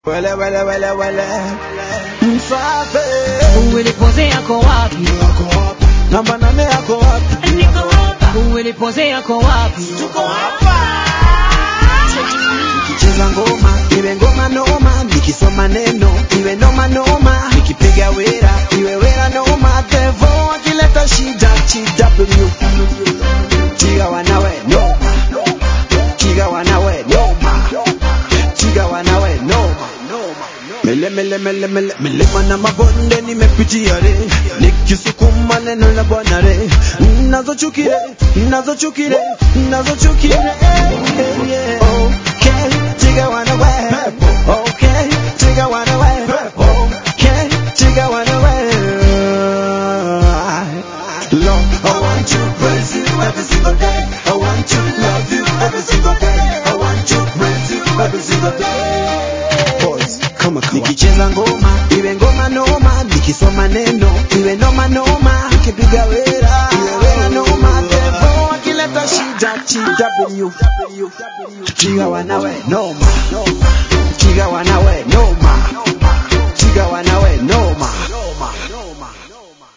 Wele wele wele wele Msafi Uwelipoze yako wapi? Yako wapi? Namba nane yako wapi? Niko hapa. Uwelipoze yako wapi? Tuko hapa Nikicheza ngoma iwe ngoma noma, nikisoma neno iwe noma noma, nikipiga wera iwe wera noma, devo akileta shida TW Tiga wanawe noma, tiga wanawe noma, tiga wanawe noma Mele mele mele mele milima na mabonde nimepitia re, nikisukuma neno la Bwana re, nazochukire nazochukire nazochukire eh, yeah. Okay, tiga wanawe okay, tiga wanawe okay, tiga wanawe Lord, I want to praise you every single day. I want to love you every single day. I want to praise you every single day. Boys, kama kawa. Nikicheza ngoma iwe ngoma noma, nikisoma neno iwe noma noma, nikipiga wera iwe wera noma, devo akileta shida TW Tiga wanawe noma, tiga wanawe